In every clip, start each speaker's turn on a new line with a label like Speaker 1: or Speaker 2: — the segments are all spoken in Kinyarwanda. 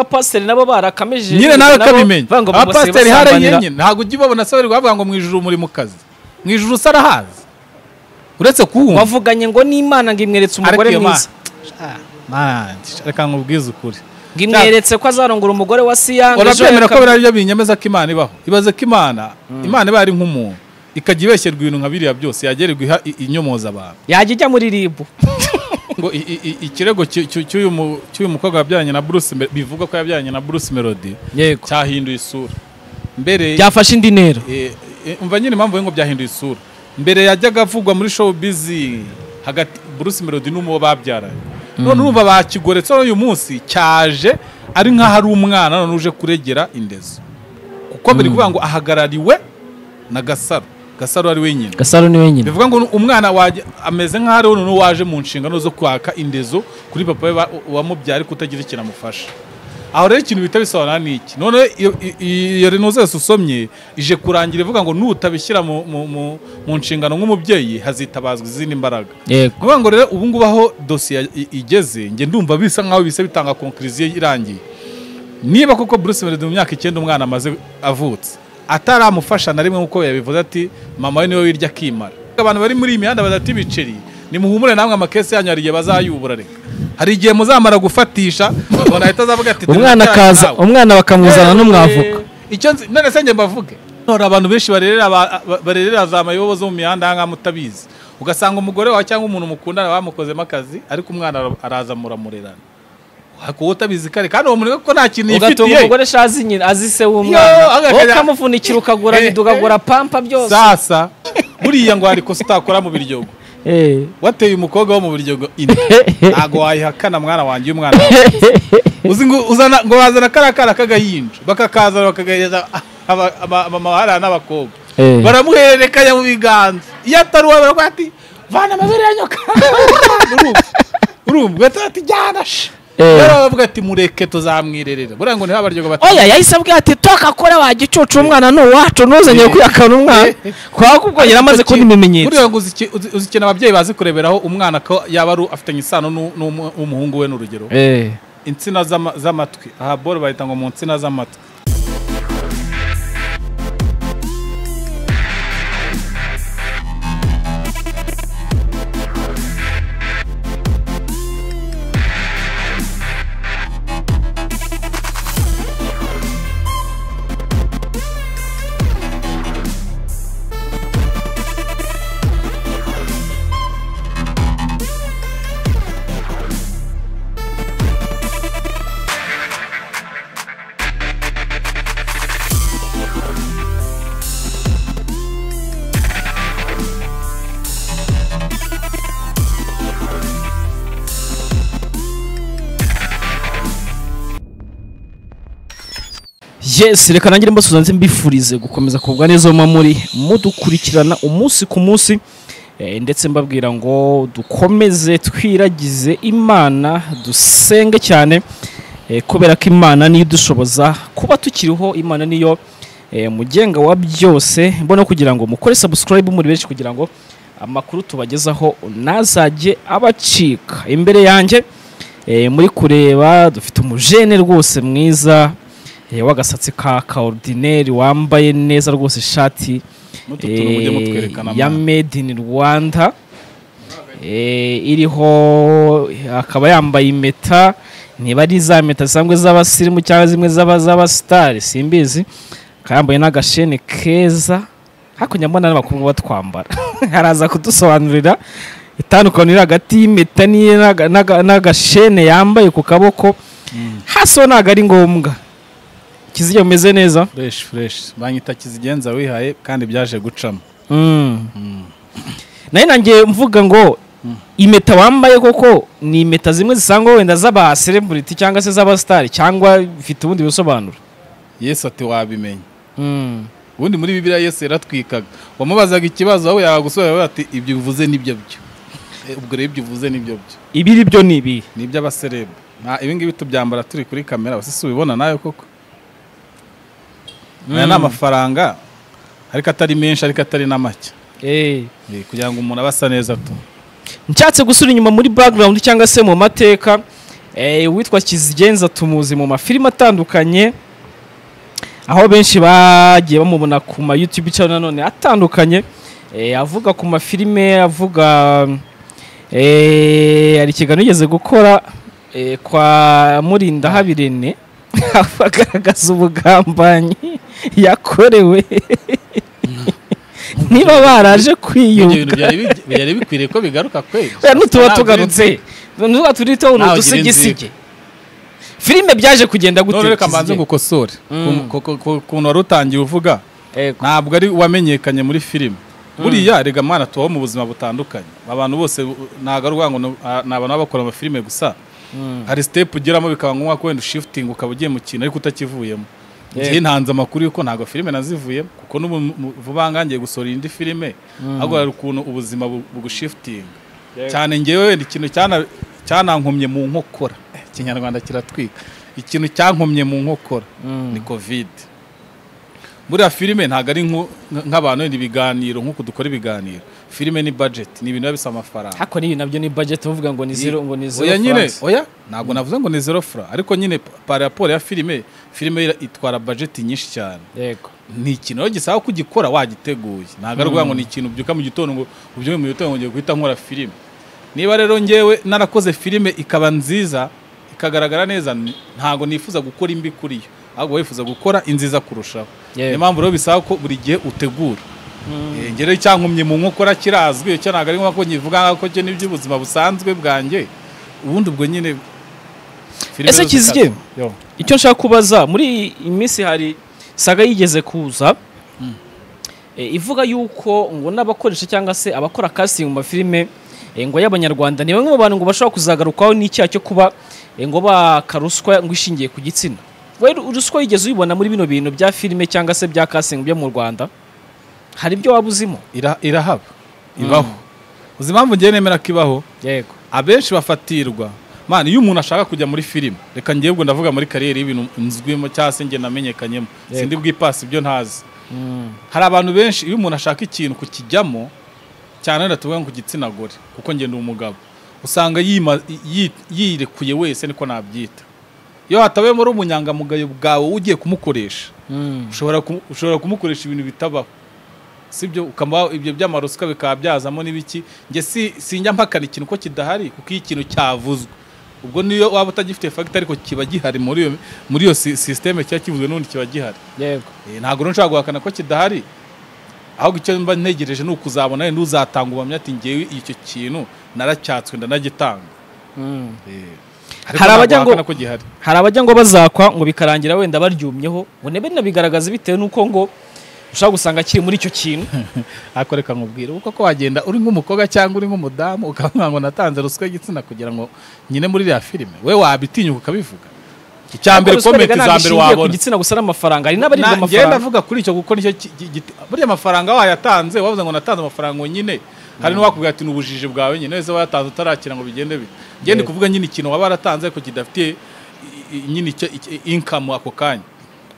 Speaker 1: abapasiteri nabo barakameje
Speaker 2: nyine nawe kabimenye
Speaker 1: banga ngo
Speaker 2: abapasiteri hariya
Speaker 1: basambanira.
Speaker 2: nyine ntabwo ujya ubabona se bari kubavuga ngo mu ijuru muri mu kazi mu ijuru usa arahazi uretse kuwumva
Speaker 1: wavuganye ngo n'imana ngo imweretse umugore
Speaker 2: Ariko iyo
Speaker 1: mwiza
Speaker 2: Mana- Ah, man, reka nkubwize ukuri
Speaker 1: ngo imweretse ko azarongora umugore wa siyanga ejo
Speaker 2: urabyemera ko
Speaker 1: yakab-
Speaker 2: biriya byo binyemeza ko imana ibaho ibaze ko imana imana iba ari nk'umuntu ikajya ibeshyerwa ibintu nka biriya byose yagererwa iha i- inyomoza abantu
Speaker 1: yajya ijya muri ribu
Speaker 2: ngo i- i- i- ikirego cy- cy- cy'uyu mu- cy'uyu mukobwa wabyaranye na Bruce Me- bivugwa ko yabyaranye na Bruce Melody
Speaker 1: yego
Speaker 2: cyahinduye isura mbere
Speaker 1: byafashe indi ntero
Speaker 2: Eh, eh, umva nyine impamvu ngo byahinduye isura mbere yajyaga avugwa muri showbiz hagati Bruce Melody n'umuwo babyaranye none urumva bakigoretseho uyu munsi cyaje ari nk'aho ari umwana none uje kuregera indezo kuko biri kuvuga ngo ahagarariwe na Gasaro Gasaro ari wenyine
Speaker 1: gasaro ni wenyine
Speaker 2: bivuga ngo umwana wajya ameze nk'aho ari noneho waje mu nshingano zo kwaka indezo kuri papa we wa- wamubyaye ariko utagira ikintu amufasha aho rero ikintu bita bisobanura ni iki none iyo- iyo- iyo renuze yose usomye ije kurangira ivuga ngo nutabishyira mu, mu, mu, mu nshingano nk'umubyeyi hazitabazwa izindi mbaraga
Speaker 1: yego
Speaker 2: kuvuga ngo rero ubu ngubu aho dosiye i- igeze njye ndumva bisa nk'aho bisa bitanga konkiriziyo irangiye niba koko Bruce Melody mu myaka icyenda umwana amaze avutse ataramufasha na rimwe nk'uko yabivuze ati mama we niwe wirya akimara abantu bari muri iyi mihanda badafite ibiceri nimuhumure namwe amakesi yanyu hari igihe bazayubura reka hari igihe muzamara gufatisha umuntu ahita azavuga ati
Speaker 1: umwana akaza
Speaker 2: nawe.
Speaker 1: umwana bakamuzana n'umwavuka
Speaker 2: icyo nzi none se njye mbavuge nora abantu benshi barerera ba- ba- barerera za mayobo zo mu mihanda ahangaha mutabizi ugasanga umugore wawe cyangwa umuntu mukundana bamukozemo akazi ariko umwana ara- araza muramurerana wowe utabizi kare kandi uwo muntu ko nta kintu
Speaker 1: ugatunga
Speaker 2: yifitiye
Speaker 1: umugore shazi nyina azi se
Speaker 2: Yo,
Speaker 1: w'umwana
Speaker 2: agakajya-
Speaker 1: wowe ukamuvunikira ukagura
Speaker 2: Eh, eh.
Speaker 1: bidu ukagura pampa byose
Speaker 2: sasa buriya ngo hari kosa utakora mu biryogo
Speaker 1: Eh.
Speaker 2: wateye umukobwa wo mu biryogo ine ntabwo wayihakana mwana wanjye uyu mwana wawe. uzi ngo uzana ngo bazana kariya kana k'agahinja bakakazana bakagahereza aba- aba- mama hariya n'abakobwa
Speaker 1: Eh.
Speaker 2: baramuhererekanya mu biganza iyo atari uwo baravuga ati vana amabere ya nyoka urumva urumva ugahita ati jyana sha
Speaker 1: Eh.
Speaker 2: rero bavuga ati mureke tuzamwirerera buriya ngo niho abaryogo bati
Speaker 1: oya yahise abwira ati tokakora wagicucu umwana ni uwacu ntuzanye kwiyakana umwana kubera ubwo yari amaze kubona ibimenyetso
Speaker 2: buriya ngo uzi- uzi- uzi ikintu ababyeyi bazi kureberaho umwana ko yaba ari afitanye isano n'u- n'umu- n'umuhungu we n'urugero
Speaker 1: Eh.
Speaker 2: insina z'ama- z'amatwi aha boro bahita ngo mu nsina z'amatwi
Speaker 1: yes reka nanjye mbasuza ndetse mbifurize gukomeza kugubwa neza muba muri mudukurikirana umunsi ku munsi eh, ndetse mbabwira ngo dukomeze twiragize imana dusenge cyane eh, kubera ko imana niyo idushoboza kuba tukiriho imana niyo eh, mugenga wa byose mbona kugira ngo mukore subscribe muri benshi kugira ngo amakuru tubagezaho ntazajye abacika imbere yanjye eh, muri kureba dufite umujene rwose mwiza eh, w'agasatsi ka kaordineri wambaye neza rwose ishati
Speaker 2: N'utu tuntu mujye
Speaker 1: eh,
Speaker 2: mutwerekana,
Speaker 1: ya
Speaker 2: mwana.
Speaker 1: made in rwanda eh, iriho akaba yambaye impeta niba ari za mpeta zisanzwe z'abasirimu cyangwa zimwe z'aba- z'abasitari simbizi akaba yambaye n'agasheni keza hakurya mbona n'abakobwa batwambara araza kudusobanurira itandukaniro iri hagati y'impeta n'iye n'aga- n'aga- n'agashene yambaye ku kaboko hasi ho ntabwo ari ngombwa kizijya umeze neza
Speaker 2: fureshi fureshi banyita kizigenza wihaye kandi byaje gucamo
Speaker 1: nayo nanjye mvuga ngo impeta wambaye koko ni impeta zimwe zisangwa wenda z'abaselebrity cyangwa se z'abasitari cyangwa bifite ubundi busobanuro
Speaker 2: yesu ati wabimenya ubundi muri bibiliya yesu yaratwikaga wamubazaga ikibazo wowe yagusubiza wowe ati ibyo bivuze nibyo byo Eh, ubwo rero ibyo uvuze nibyo byo
Speaker 1: ibiri byo ni ibi
Speaker 2: ni iby'abaserebu nta ibi ngibi tubyambara turi kuri kamera abasisi ubibona nawe koko aya ni amafaranga ariko atari menshi ariko atari na make Eh, kugira ngo umuntu abe asa neza tu
Speaker 1: nshatse gusura inyuma muri background cyangwa se mu mateka Eh, uwitwa kizigenza tumuzi mu mafilime atandukanye aho benshi bagiye bamubona ku ma YouTube channel nanone atandukanye eh, avuga ku mafilime avuga eh, hari ikiganiro yigeze gukora eh, kwa Murinda Habirene agaragaza ubugambanyi yakorewe niba baraje
Speaker 2: ibyo
Speaker 1: kwiyunga
Speaker 2: bintu byari bi- byari bikwiriye ko bigaruka kweli
Speaker 1: Oya, n'utuba
Speaker 2: Ntabwo
Speaker 1: tugarutse
Speaker 2: nzi.
Speaker 1: ntuba turi tubona
Speaker 2: Ntawe ugira
Speaker 1: udusigisigi filime byaje kugenda gute
Speaker 2: none reka mbanze
Speaker 1: Kizige?
Speaker 2: ngukosore
Speaker 1: Mm.
Speaker 2: Ku- ku- ku- ukuntu wari utangiye uvuga
Speaker 1: Ego.
Speaker 2: ntabwo ari wamenyekanye muri filime buriya rega mwana tubaho mu buzima butandukanye abantu bose u- ntabwo ari ukuvuga ngo ni- a- ni abantu baba bakora amafilime gusa
Speaker 1: Mm.
Speaker 2: hari sitepu ugeramo bikaba ngombwa ko wenda ushifutinga ukaba ugiye mu kintu ariko utakivuyemo ngiye ntanze amakuru y'uko ntabwo filime nazivuyemo kuko n'ubu mu- vuba aha ngiye gusohora indi filime ahubwo hari ukuntu ubuzima bu- bugushifutinga cyane ngewe wenda ikintu cyana- cyanankomye mu nkokora Eh, ikinyarwanda kiratwika ikintu cyankomye mu nkokora
Speaker 1: Mm.
Speaker 2: ni kovide buriya filime ntabwo ari nko- nk'abantu ni ibiganiro nk'uko dukora ibiganiro filime ni budget ni ibintu biba bisaba amafaranga
Speaker 1: hako n'ibi nabyo ni budget uvuga ngo ni zero ngo ni zero
Speaker 2: oya nyine
Speaker 1: francs.
Speaker 2: oya ntabwo navuze ngo ni zero fra ariko nyine pa- par rapport ya filime filime ira- itwara budget nyinshi cyane
Speaker 1: yego
Speaker 2: ni ikintu rero gisaba ko ugikora wagiteguye ntabwo ari ukuvuga ngo ni ikintu ubyuka mu gitondo ngo ubyuke mu gitondo ngo ngiye guhita nkora filime niba rero ngewe narakoze filime ikaba nziza ikagaragara neza n- ntabwo nifuza gukora imbi kuri yo ahubwo wifuza gukora inziza kurushaho
Speaker 1: Yego.
Speaker 2: niyo mpamvu rero bisaba ko buri gihe utegura Eh, nge rero icyankomye mu nkokora kirazwi icyo ntabwo ari nko ko nyivuga nka ko cyo n'iby'ubuzima busanzwe bwanjye ubundi ubwo nyine filime
Speaker 1: Ese
Speaker 2: zo zikata-
Speaker 1: Kizige?
Speaker 2: Yo.
Speaker 1: icyo nshaka kubaza muri iyi minsi hari saga yigeze kuza e, ivuga yuko ngo n'abakoresha cyangwa se abakora casting mu mafilime e, ngo y'abanyarwanda ni bamwe mu bantu ngo bashobora kuzagarukaho n'icyaha cyo kuba e, ngo baka ruswa ngo ishingiye ku gitsina we ruswa yigeze uyibona muri bino bintu bya filime cyangwa se bya casting byo mu rwanda hari ibyo waba uzimo
Speaker 2: Ira- irahaba ibaho uzi impamvu ngewe nemera ko ibaho
Speaker 1: yego
Speaker 2: abenshi bafatirwa man iyo umuntu ashaka kujya muri filime reka ngewe ubwo ndavuga muri kariyeri y'ibintu nzwimo cyangwa se nge namenyekanyemo
Speaker 1: Yego.
Speaker 2: sindi bwipasi ibyo ntazi hari abantu benshi iyo umuntu ashaka ikintu kukijyamo cyane wenda tuvuga ngo ku gitsina gore kuko nge ndi umugabo usanga yima- yi- yirekuye wese niko nabyita iyo hatabayemo ari ubunyangamugayo bwawe ugiye kumukoresha ushobora kumu- ushobora kumukoresha ibintu bitabaho sibyo ukaba ibyo by'amarusika bikaba byazamo n'ibiki njye si sinjya mpakana ikintu ko kidahari kuko iyo ikintu cyavuzwe ubwo niyo waba utagifite fagita ariko kiba gihari muri iyo muri iyo si- sisiteme kiba kivuzwe n'ubundi kiba gihari
Speaker 1: yego
Speaker 2: Eh, ntabwo rero nshobora guhakana ko kidahari ahubwo icyo mba ntegereje ni ukuzabona wenda uzatanga ubuhamya ati ngewe icyo kintu naracyatswe ndanagitanga Eh,
Speaker 1: Hari
Speaker 2: ariko ntabwo
Speaker 1: abajya ngo-
Speaker 2: wahakana ko gihari
Speaker 1: hari abajya ngo bazakwa ngo bikarangira wenda baryumyeho ngo nebe nabigaragaza bitewe n'uko ngo ushobora gusanga akiri muri icyo kintu
Speaker 2: ariko reka nkubwire uko ko wagenda uri nk'umukobwa cyangwa uri nk'umudamu ukavuga ngo natanze ruswa y'igitsina kugira ngo nyine muri iriya filime we wabitinyuka ukabivuga icya mbere
Speaker 1: Ariko
Speaker 2: komenti
Speaker 1: ruswa
Speaker 2: za
Speaker 1: ntabwo ishingiye ku
Speaker 2: mbere wabona
Speaker 1: gitsina gusa n'amafaranga hari n'abaribwa
Speaker 2: Na- ngenda
Speaker 1: amafaranga
Speaker 2: avuga kuri icyo kuko nicyo ki- ki- giti- buriya amafaranga wayatanze wavuze ngo natanze amafaranga ngo nyine hari n'uwakubwira ati ni ubujiji bwawe nyine wese wayatanze utarakira ngo bigende bite ngende
Speaker 1: Yego.
Speaker 2: kuvuga nyine ikintu waba waratanze ariko kidafitiye i- i- nyine icyo inkamu ako kanya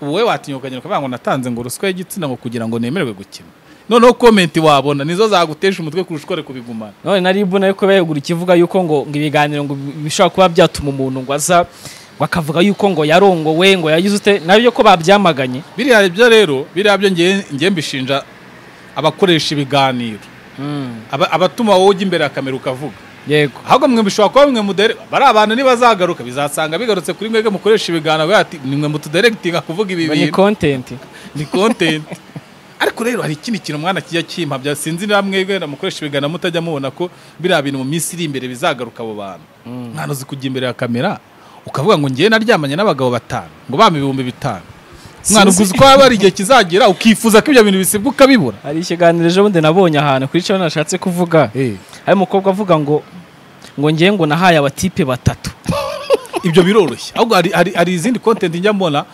Speaker 2: wowe watinyuka nyine ukavuga ngo natanze ngo ruswa y'igitsina ngo kugira ngo nemererwe gukina noneho komenti wabona nizo zagutesha umutwe kurusha uko ari kubigumana
Speaker 1: none na ribu nayo kuba yegura ikivuga yuko ngo ngo ibiganiro ngo bishobora kuba byatuma umuntu ngo aza ngo akavuga yuko ngo yarongowe ngo yagize ute nabyo ko babyamaganye
Speaker 2: biriya byo rero biriya byo ngewe ngewe mbishinja abakoresha ibiganiro aba- abatuma wowe ujya imbere ya kamera ukavuga
Speaker 1: yego
Speaker 2: ahubwo mwe bishobora kuba mwe mudere bari abantu ntibazagaruka bizasanga bigarutse kuri mwebwe mukoresha ibiganiro bigira ati ni mwe mutuderegitinga kuvuga ibi
Speaker 1: ngo ni
Speaker 2: bintu
Speaker 1: content
Speaker 2: ni kontenti ariko rero hari ikindi kintu umwana kijya kimpabya sinzi niba mwebwe wenda mukoresha ibiganiro mutajya mubona ko biriya bintu mu minsi iri imbere bizagaruka abo bantu mwana uzi kujya imbere ya kamera ukavuga ngo ngewe naryamanye n'abagabo batanu ngo bampa ibihumbi bitanu mwana
Speaker 1: Sinzi.
Speaker 2: uguze uko waba hari igihe kizagira ukifuza ko ibyo bintu bisibwa ukabibura
Speaker 1: hari ikiganiro ejo bundi nabonye ahantu kuri cyo nashatse kuvuga hari umukobwa avuga ngo ngo ngewe ngo nahaye abatipe batatu
Speaker 2: ibyo biroroshye ahubwo hari, hari, hari izindi content njya mbona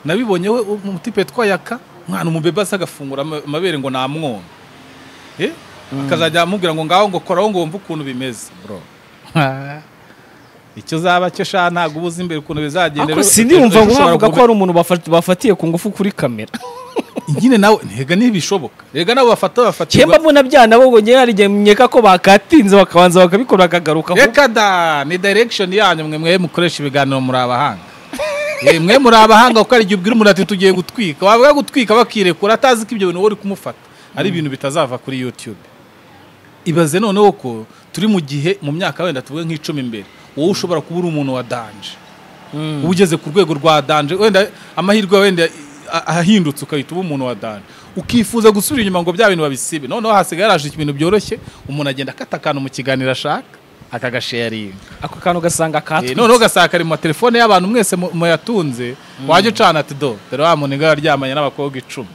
Speaker 2: nabibonye we umutipe twayaka mwana umubebe asa agafungura ama- amabere ngo namwona eh? akazajya amubwira ngo ngaho ngo koraho ngo wumve ukuntu bimeze bro icyo zaba cyo sha ntabwo uba uzi imbere ukuntu bizagenda
Speaker 1: Ariko
Speaker 2: rero-
Speaker 1: siniyumva
Speaker 2: ejo
Speaker 1: ngo
Speaker 2: ushobora
Speaker 1: havuga ko
Speaker 2: kuvuga-
Speaker 1: hari umuntu bafa- bafatiye ku ngufu kuri kamera
Speaker 2: nyine nawe ntega ntibishoboka rega nabo bafata bafatirwa
Speaker 1: cyemba mbona bya nabo ngo ngewe hari igihe nkeka ko bakatinze bakabanza bakabikora bakagaruka
Speaker 2: reka da ni direction yanyu mwe mwe mukoresha ibiganiro muri abahanga Eh, mwe muri abahanga kuko hari igihe ubwira umuntu ati tugiye gutwika wavuga gutwika bakirekura atazi ko ibyo bintu wowe uri kumufata ari ibintu bitazava kuri youtube ibaze noneho ko turi mu gihe mu myaka wenda tuvuge nk'icumi imbere wowe ushobora kuba uri umuntu wa danje uba ugeze ku rwego rwa danje wenda amahirwe yawe wenda a- ahindutse ukahita uba umuntu wa danje ukifuza gusubira inyuma ngo bya bintu babisibe noneho hasigaye haraje ibintu byoroshye umuntu agenda akata akantu mu kiganiro ashaka akagasharinga
Speaker 1: ako kantu ugasanga
Speaker 2: Eh,
Speaker 1: katwe
Speaker 2: noneho ugasanga kari mu matelefone y'abantu mwese mu- muyatunze wajya ucana ati do dore wa muntu ngo yaryamanye n'abakobwa icumi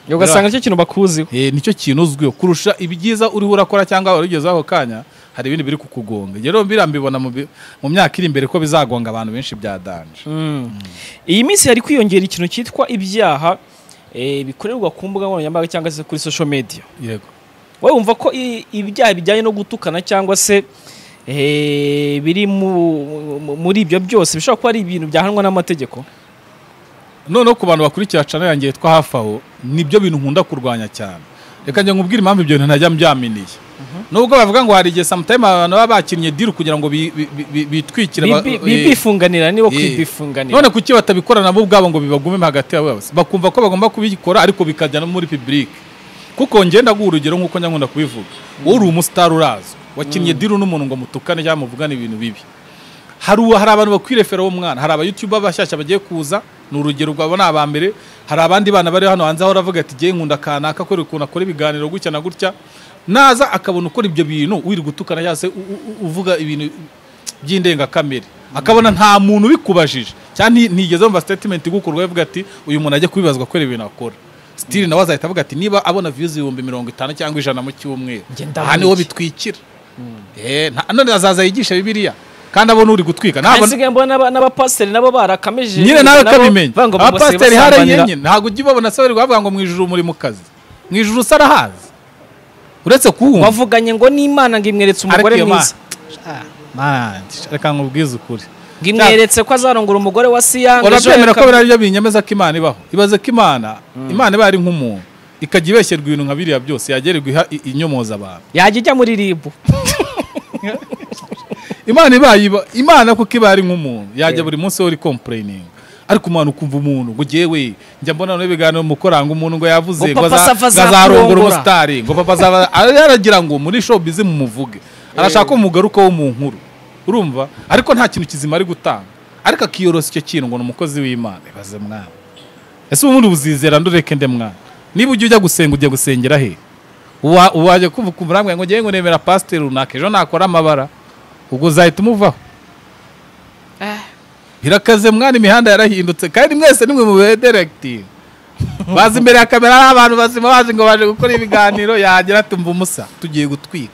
Speaker 1: ugasanga nicyo kintu bakuziho
Speaker 2: Eh, nicyo kintu uzwiho kurusha ibyiza uriho urakora cyangwa wari ugezeho ako kanya hari ibindi biri kukugonga rero mbira mbibona mu bi- mu myaka iri imbere ko bizagonga abantu benshi bya danje
Speaker 1: iyi minsi hari kwiyongera ikintu cyitwa ibyaha eh, bikorerwa ku mbuga nkoranyambaga cyangwa se kuri social media
Speaker 2: yego
Speaker 1: wowe wumva ko i- ibyaha bijyanye no gutukana cyangwa se eh, biri mu- mu- muri ibyo byose bishobora kuba ari ibintu byahanwa n'amategeko
Speaker 2: noneho ku bantu bakurikira cana yanjye yitwa hafi aho nibyo bintu nkunda kurwanya cyane reka njye nkubwire impamvu ibyo bintu ntajya mbyaminiye nubwo bavuga ngo hari igihe samutayime abantu baba bakinnye diru kugira ngo bi- bi- bi- bi- bitwikire ba-
Speaker 1: Bibi-
Speaker 2: eh,
Speaker 1: bibifunganira nibo
Speaker 2: Eh.
Speaker 1: kwibifunganira
Speaker 2: none kuki batabikora nabo ubwabo ngo bibagumemo hagati yabo bose bakumva ko bagomba kubikora ariko bikajya no muri public kuko ngenda guha urugero nk'uko nyakunda kubivuga wowe uri umusitari urazwi wakinnye diru n'umuntu ngo mutukane cyangwa muvugane ibintu bibi hari uwa- hari abantu bakwirefera uwo mwana hari abayutuba bashyashya bagiye kuza ni urugero rwabo ni aba mbere hari abandi bana bari hano hanze aho aravuga ati jye nkunda kanaka kubera ukuntu akora ibiganiro gutya na gutya naza akabona ukora ibyo bintu wiri gutukana cyangwa se u- u- u- uvuga ibintu by'indengakamere akabona nta muntu ubikubajije cyangwa nti- ntigeze mu statement igukorwa avuga ati uyu muntu ajya kubibazwa kubera ibintu akora sitiri nawe azahita avuga ati niba abona views ibihumbi mirongo itanu cyangwa ijana mu cyumweru
Speaker 1: Njye ndabona
Speaker 2: aha niho
Speaker 1: iki.
Speaker 2: bitwikira Eh, nta- none azaza yigisha bibiliya kandi abona uri gutwika nabona
Speaker 1: asigaye mbona n'aba- n'abapasiteri nabo barakameje
Speaker 2: nyine nawe kabimenye
Speaker 1: bavuga ngo
Speaker 2: abapasiteri
Speaker 1: bose
Speaker 2: hariya
Speaker 1: basambanira.
Speaker 2: nyine ntabwo ujya ubabona se bari bavuga ngo mu ijuru muri mu kazi mu ijuru usarahazi uretse kuwumva
Speaker 1: bavuganye ngo n'imana ngo imweretse umugore
Speaker 2: ariko iyo
Speaker 1: mwiza
Speaker 2: Mana- Ah, man, reka nkubwize ukuri
Speaker 1: ngo imweretse ko azarongora umugore wa siyanga ejo
Speaker 2: urabyemera ko
Speaker 1: yakab-
Speaker 2: biriya byo binyemeza ko imana ibaho ibaze ko imana imana iba ari nk'umuntu ikajya ibeshyerwa ibintu nka biriya byose yagererwa iha- i- inyomoza abantu
Speaker 1: yajya ijya muri ribu
Speaker 2: imana ibaye iba- imana kuko iba ari nk'umuntu yajya buri munsi uri kompureyininga ariko umuntu ukumva umuntu ngo jewe njya mbona no ibiganiro mukoranga umuntu ngo yavuze
Speaker 1: Ngo
Speaker 2: ngo
Speaker 1: papa
Speaker 2: aza-
Speaker 1: Safa
Speaker 2: ngo azarongora
Speaker 1: azakurongora.
Speaker 2: umusitari ngo papa azaba aragira ngo muri showbiz mumuvuge arashaka umugaruka wo mu nkuru urumva ariko nta kintu kizima ari gutanga ariko akiyorosa icyo kintu ngo ni umukozi w'imana ibaze mwana ese ubundi uzizera ndureke nde mwana niba ujya ujya gusenga ujya gusengera he Uwa- uwajya kuva kumva urambwira ngo ngewe ngo nemera pasiteri runaka ejo nakora amabara ubwo uzahita umuvaho birakaze mwana imihanda yarahindutse kandi mwese nimwe mu bederegiti baza imbere ya kamera ari abantu bazima bazi ngo baje gukora ibiganiro yagira ati mva umusa tugiye gutwika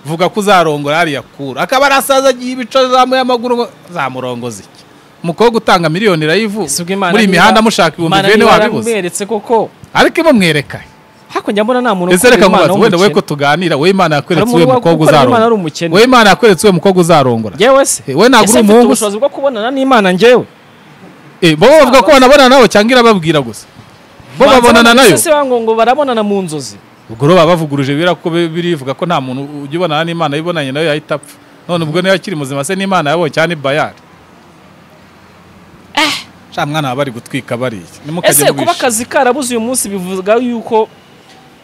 Speaker 2: vuga ko uzarongora hariya kura akaba arasaza agiye ibico zamuye amaguru ngo zamurongoza iki umukobwa utanga miliyoni irayivu
Speaker 1: Si ubwo Imana
Speaker 2: muri
Speaker 1: niba-
Speaker 2: imihanda mushaka ibihumbi
Speaker 1: Imana
Speaker 2: bene
Speaker 1: niba
Speaker 2: wabibuze
Speaker 1: yaramweretse koko
Speaker 2: ariko imamwereka
Speaker 1: hakurya mbona nta muntu
Speaker 2: ese
Speaker 1: ukunda
Speaker 2: reka
Speaker 1: Imana
Speaker 2: nkubaze wenda wowe ko
Speaker 1: w'umukene.
Speaker 2: tuganira wowe imana yakweretse
Speaker 1: Hari
Speaker 2: uyu
Speaker 1: umuntu
Speaker 2: mukobwa
Speaker 1: wakorera Imana ari
Speaker 2: uzarongora
Speaker 1: umukene.
Speaker 2: wowe imana yakweretse uyu mukobwa uzarongora
Speaker 1: Njyewe se
Speaker 2: Eh, we ntabwo
Speaker 1: Ese mfite
Speaker 2: uri umuhungu se?
Speaker 1: ubushobozi bwo kubonana n'imana njyewe
Speaker 2: Eh, bo bavuga ko banabonana nabo cyangwa irababwira gusa bo
Speaker 1: Banza
Speaker 2: babonana
Speaker 1: bavuga
Speaker 2: nayo
Speaker 1: ese bango ngo barabonana mu nzozi
Speaker 2: ubwo rero baba bavuguruje biriya kuko bi- birivuga ko nta muntu ujya ubonana n'imana yibonanye nayo yahita apfa none ubwo niyo akiri muzima se n'imana yabonye cyane bayari sha mwana baba bari gutwika bariya
Speaker 1: ese
Speaker 2: nimukajye
Speaker 1: kuba
Speaker 2: mubisha
Speaker 1: akazi karabuze uyu munsi bivuga yuko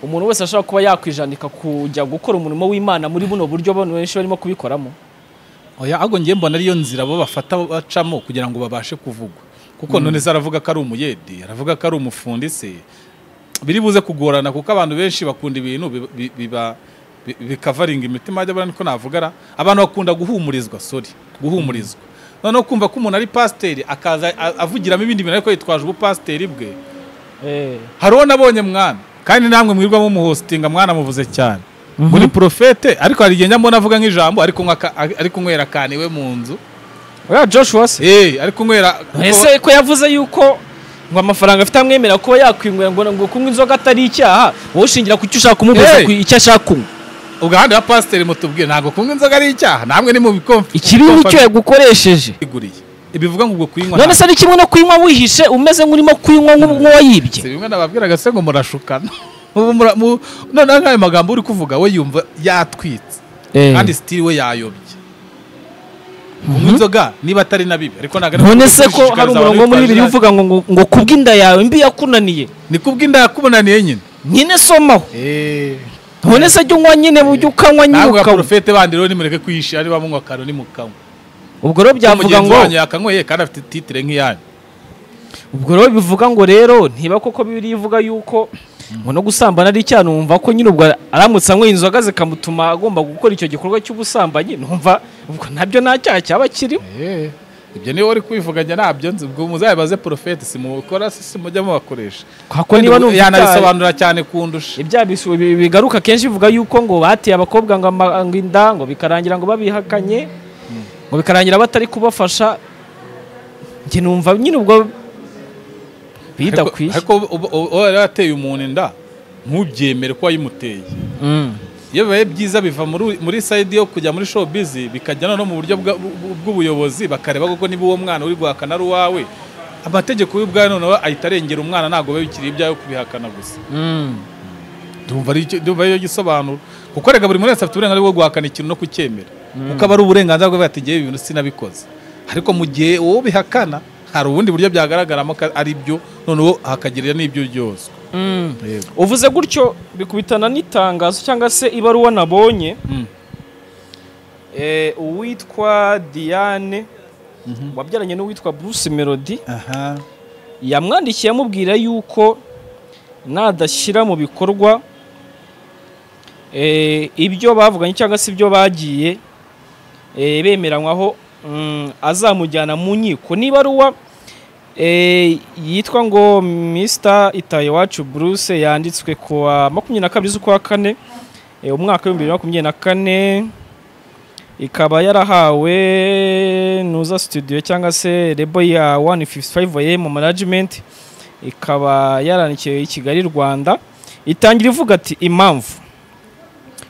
Speaker 1: umuntu wese ashobora kuba yakwijanika kujya gukora umurimo w'imana muri buno buryo abantu benshi barimo kubikoramo
Speaker 2: oya ahubwo ngiye mbona ariyo nzira bo bafata bacamo kugira ngo babashe kuvugwa kuko none se aravuga ko ari umuyede aravuga ko ari umufundi se biri buze kugorana kuko abantu benshi bakunda ibintu bi- bi- biba bi- bikavaringa imitima yajya barani ko navugara abantu bakunda guhumurizwa sorry guhumurizwa noneho kumva ko umuntu ari pasiteri akaza a- avugiramo ibindi bintu ariko yitwaje ubupasiteri bwe hari uwo nabonye mwana kandi namwe mwirwa mumuhostinga mwana muvuze cyane muri porofete ariko hari igihe njya mbona avuga nk'ijambo ariko nkwa- ari kunywera kane iwe mu nzu
Speaker 1: oya joshua se
Speaker 2: Eh, ari kunywera
Speaker 1: ese ko yavuze yuko ngo amafaranga afite amwemerera kuba yakwinywera ngo ngo kunywa inzoga atari icyaha wowe ushingira ku cyo ushaka kumubuza
Speaker 2: Hey!
Speaker 1: ku icyo ashaka kunywa
Speaker 2: ubwo ahandi wa pasiteri mutubwiye ntabwo kunywa inzoga ari icyaha namwe ni mu bikomfa
Speaker 1: ikibi nicyo yagukoresheje
Speaker 2: iguriye bivuga ngo ubwo kuyinywa
Speaker 1: none se
Speaker 2: ntabwo-
Speaker 1: ni kimwe no kuyinywa wihishe umeze nk'urimo kuyinywa nk'u-
Speaker 2: si
Speaker 1: nk'uwayibye
Speaker 2: bimwe nababwiraga se ngo murashukana Ubu mura- mu- noneho nk'ayo magambo uri kuvuga we yumva yatwitse
Speaker 1: Eh,
Speaker 2: kandi sitiri we yayobye kunywa inzoga niba atari na bibi ariko ntabwo ari
Speaker 1: none
Speaker 2: byo
Speaker 1: se ko
Speaker 2: gushishikariza
Speaker 1: hari
Speaker 2: abantu
Speaker 1: umurongo wo muri
Speaker 2: bitwaje
Speaker 1: bibiri
Speaker 2: irangi.
Speaker 1: uvuga ngo ngo- ngo kubw'inda yawe mbi yakunaniye
Speaker 2: ni kubw'inda yakubonaniye nyine
Speaker 1: nyine somaho none se jya unywa nyine bujya ukanywa nyine
Speaker 2: ntabwo
Speaker 1: ukanywa
Speaker 2: porofete bandi rero nimureke kwihisha niba munywa karo nimukanywa
Speaker 1: ubwo rero byavuga
Speaker 2: mugenzi
Speaker 1: ngo
Speaker 2: wanyu yakanyweye kandi afite titire nk'iyanyu
Speaker 1: ubwo rero bivuga ngo rero ntiba koko bibiri ivuga yuko ngo no gusambana ari icyaha numva ko nyine ubwo aramutse anyweye inzoga zikamutuma agomba gukora icyo gikorwa cy'ubusambanyi numva ubwo nabyo nta cyaha cyaba kirimo
Speaker 2: Eh, ibyo niba uri kubivuganya nabyo nzi ubwo muzabibaze porofete simukora si mujya mubakoresha
Speaker 1: kuko niba numva ibyaha-
Speaker 2: yanabisobanura cyane kundusha
Speaker 1: ibyaha bisu- bi- bigaruka kenshi bivuga yuko ngo bateye abakobwa ngo ama- ngo inda ngo bikarangira ngo babihakanye ngo bikarangira batari kubafasha njye numva nyine ubwo
Speaker 2: Ariko-
Speaker 1: bidakwiye
Speaker 2: ariko uba- uba- uba yarateye umuntu inda ntubyemere ko wayimuteye
Speaker 1: Mm.
Speaker 2: iyo bibaye byiza biva muri- muri sayidi yo kujya muri showbiz bikajya noneho mu buryo bwa- bw- bw'ubuyobozi bakareba koko niba uwo mwana uri guhakana ari uwawe amategeko y'ubwayo noneho ahita arengera umwana ntabwo biba bikiri ibyayo kubihakana gusa
Speaker 1: Mm.
Speaker 2: ndumva ari cyo- ndumva ari gisobanuro kuko rega buri muntu wese afite uburenganzira bwo guhakana ikintu no kucyemera kuko aba ari uburenganzira bwe bati ngewe ibi bintu sinabikoze ariko mu gihe wowe ubihakana hari ubundi buryo byagaragaramo ko ari byo noneho hakagirira n'ibyo ryose
Speaker 1: Mm. uvuze gutyo bikubitana n'itangazo cyangwa se ibaruwa nabonye eh, uwitwa diane wabyaranye n'uwitwa bruce melody
Speaker 2: aha
Speaker 1: yamwandikiye amubwira yuko nadashyira mu bikorwa eh, ibyo bavuganye cyangwa se ibyo bagiye eh, bemeranywaho mm, azamujyana mu nkiko niba ruwa yitwa ngo Mr itayewacu bruce yanditswe ku wa makumyabiri na kabiri z'ukwa kane eh, umwaka w'ibihumbi bibiri na makumyabiri na kane ikaba yarahawe nuza studio cyangwa se rebo ya 155 AM management ikaba yaranikiwe i Kigali Rwanda itangira ivuga ati impamvu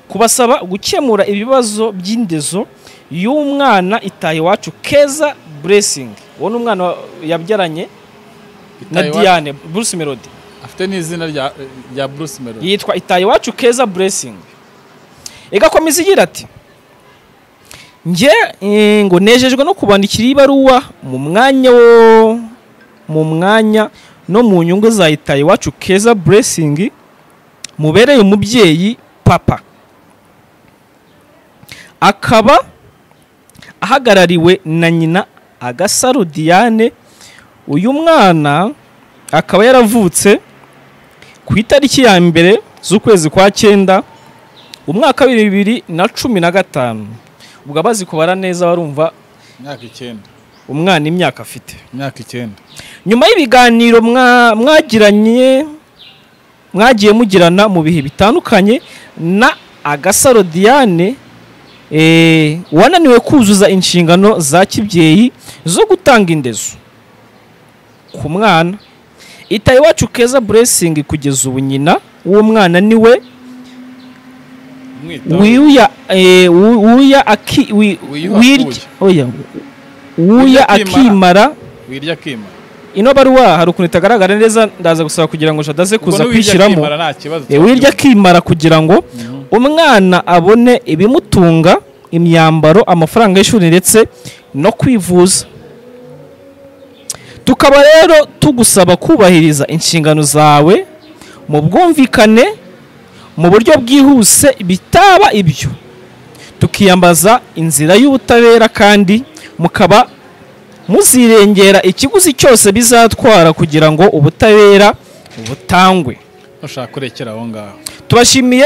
Speaker 1: kubasaba gukemura ibibazo by'indezo y'umwana itaye iwacu Keza Blessing uwo ni umwana wa- yabyaranye na
Speaker 2: Itaye
Speaker 1: Diane Bruce Melody
Speaker 2: afite n'izina rya rya Bruce Melody
Speaker 1: yitwa itaye iwacu keza blessing igakomeza igira ati njye eh, ngo nejejwe no kubandikira iyi baruwa mu mwanya wo mu mwanya no mu nyungu za itaye iwacu keza blessing mubereye umubyeyi papa akaba ahagarariwe na nyina agasaro diane uyu mwana akaba yaravutse ku itariki ya mbere z'ukwezi kwa cyenda umwaka wa bibiri na cumi na gatanu ubwo abazi kubara neza barumva
Speaker 2: imyaka icyenda
Speaker 1: umwana imyaka afite
Speaker 2: imyaka icyenda
Speaker 1: nyuma y'ibiganiro mwa- mwagiranye mwagiye mugirana mu bihe bitandukanye na agasaro diane eh, wananiwe kuzuza inshingano za kibyeyi zo gutanga indezo ku mwana itaye iwacu keza blessing kugeza ubu nyina w'umwana ni we
Speaker 2: umwitaho
Speaker 1: wiyuya eh, wu- wuya aki wi-
Speaker 2: Wiyuha
Speaker 1: wirya oya wuya
Speaker 2: akimara.
Speaker 1: akimara
Speaker 2: wirya akima
Speaker 1: ino baruwa hari ukuntu itagaragara neza ndaza gusaba kugira ngo shadaze kuza kwishyiramo
Speaker 2: nta kibazo
Speaker 1: Eh, wirya akimara kugira ngo umwana abone ibimutunga imyambaro amafaranga y'ishuri ndetse no kwivuza tukaba rero tugusaba kubahiriza inshingano zawe mu bwumvikane mu buryo bwihuse bitaba ibyo tukiyambaza inzira y'ubutabera kandi mukaba muzirengera ikiguzi cyose bizatwara kugira ngo ubutabera butangwe
Speaker 2: ushaka kurekera aho ngaho
Speaker 1: Tubashimiye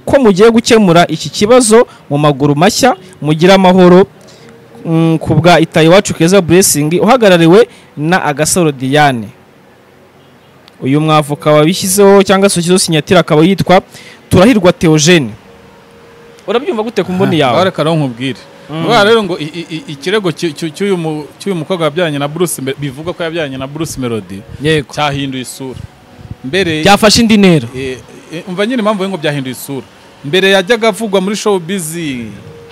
Speaker 1: ko mugiye gukemura iki kibazo mu maguru mashya mugira amahoro mm, ku bwa itaye iwacu keza blessing uhagarariwe na agasaro diane uyu mwavoka wabishyizeho cyangwa se ushyizeho sinyatire akaba yitwa turahirwa theogene urabyumva gute ku mboni yawe
Speaker 2: reka rero nkubwire Urabona rero ngo i- i- i- ikirego cy'u- cy'u- cy'uyu mu- cy'uyu mukobwa wabyaranye na Bruce Mel- bivugwa ko yabyaranye na Bruce Melody
Speaker 1: yego
Speaker 2: cyahinduye isura mbere
Speaker 1: byafashe indi ntera
Speaker 2: eh, eh, umva nyine impamvu ngo byahinduye isura mbere yajyaga avugwa muri showbiz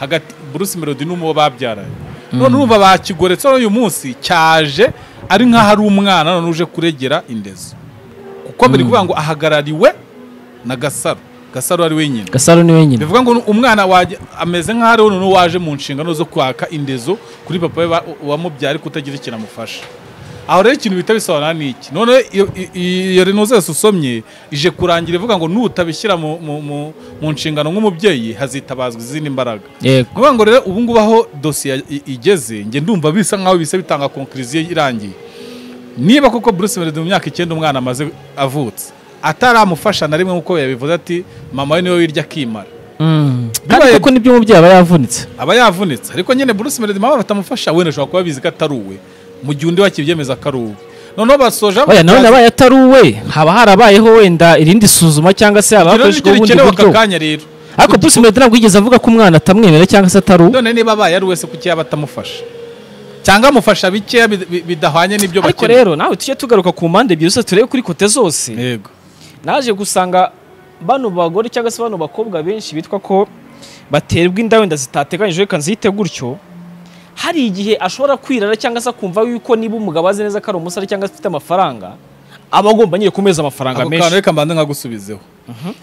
Speaker 2: hagati Bruce Melody n'umuwo babyaranye none urumva bakigoretse none uyu munsi cyaje ari nk'aho ari umwana none uje kuregera indezo kuko mbere kuvuga ngo ahagarariwe na gasaro gasaro ari wenyine
Speaker 1: gasaro ni wenyine
Speaker 2: bivuga ngo umwana wajya ameze nk'aho ari noneho waje mu nshingano zo kwaka indezo kuri papa we wa- wamubyara ariko utagira ikintu amufasha aho rero ikintu bita bisobanura ni iki none iyo- i- iyo reno zose usomye ije kurangira ivuga ngo nutabishyira mu- mu- mu- mu nshingano nk'umubyeyi hazitabazwa izindi mbaraga
Speaker 1: yego
Speaker 2: kuvuga ngo rero ubu ngubu aho dosiye i- igeze njye ndumva bisa nk'aho bisa bitanga konkiriziyo irangiye niba koko Bruce Melody mu myaka icyenda umwana amaze avutse ataramufasha na rimwe nk'uko yabivuze ati mama we niwe wirya akimara
Speaker 1: Mm.
Speaker 2: Bibaye-
Speaker 1: kandi kuko n'ibyo umubyeyi aba yavunitse
Speaker 2: aba yavunitse ariko nyine Bruce Melody mama batamufasha wenda ashobora kuba abizi ko atari uwe mu gihe undi wakibyemeza ko ari uwe noneho basoje
Speaker 1: oya nanone abaye atari uwe haba harabayeho wenda irindi suzuma cyangwa se haba hakoreshwa ubundi
Speaker 2: gikenewe aka
Speaker 1: buryo
Speaker 2: kanya rero
Speaker 1: ariko Bruce Melody ntabwo yigeze avuga ko umwana atamwemera cyangwa se atari uwe
Speaker 2: none niba abaye ari wese kuki yaba atamufasha cyangwa amufasha bikeya bid- bid- bidahwanye n'ibyo
Speaker 1: ariko
Speaker 2: bakeneye
Speaker 1: rero nawe tujye tugaruka ku mpande ebyiri zose turebe kuri kote zose
Speaker 2: yego
Speaker 1: naje gusanga bano bagore cyangwa se bano bakobwa benshi bitwa ko baterwa inda wenda zitateganyijwe reka nzihite gutyo hari igihe ashobora kwirara cyangwa se akumva yuko niba umugabo azi neza ko ari umusore cyangwa se afite amafaranga aba agomba nyine kumeza amafaranga
Speaker 2: ako kantu
Speaker 1: menshi
Speaker 2: reka mbanze nkagusubizeho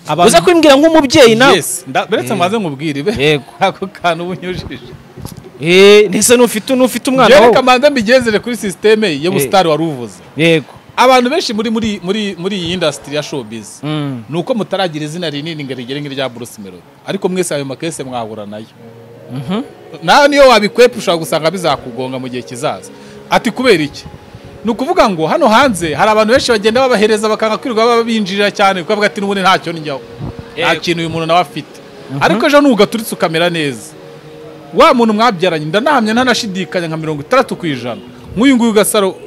Speaker 2: abantu
Speaker 1: uza kubimbwira nk'umubyeyi nawe
Speaker 2: yes nda- beretse mbanze nkubwire be
Speaker 1: Yego.
Speaker 2: ako kantu uba unyujije
Speaker 1: Eh, ntese n'ufite n'ufite umwana
Speaker 2: Njyewe reka
Speaker 1: wawe
Speaker 2: mbanze mbigenzere kuri sisiteme ya busitari wari uvuze
Speaker 1: yego
Speaker 2: abantu benshi muri muri muri muri iyi indasitiri ya showbiz
Speaker 1: Mm.
Speaker 2: ni uko mutaragira izina rinini ngo rigere nk'irya Bruce Melody ariko mwese ayo makese mwahura nayo nawe niyo wabikwepa ushobora gusanga bizakugonga mu gihe kizaza ati kubera iki ni ukuvuga ngo hano hanze hari abantu benshi bagenda babahereza bakanga kwirirwa babinjirira cyane kuko bavuga ati n'ubundi ntacyo njyaho nta
Speaker 1: Yego.
Speaker 2: kintu uyu muntu nawe afite ariko ejo nugaturitse ukamera neza wa muntu mwabyaranye ndanahamya ntanashidikanya nka mirongo itandatu ku ijana nk'uyu nguyu gasaro uh,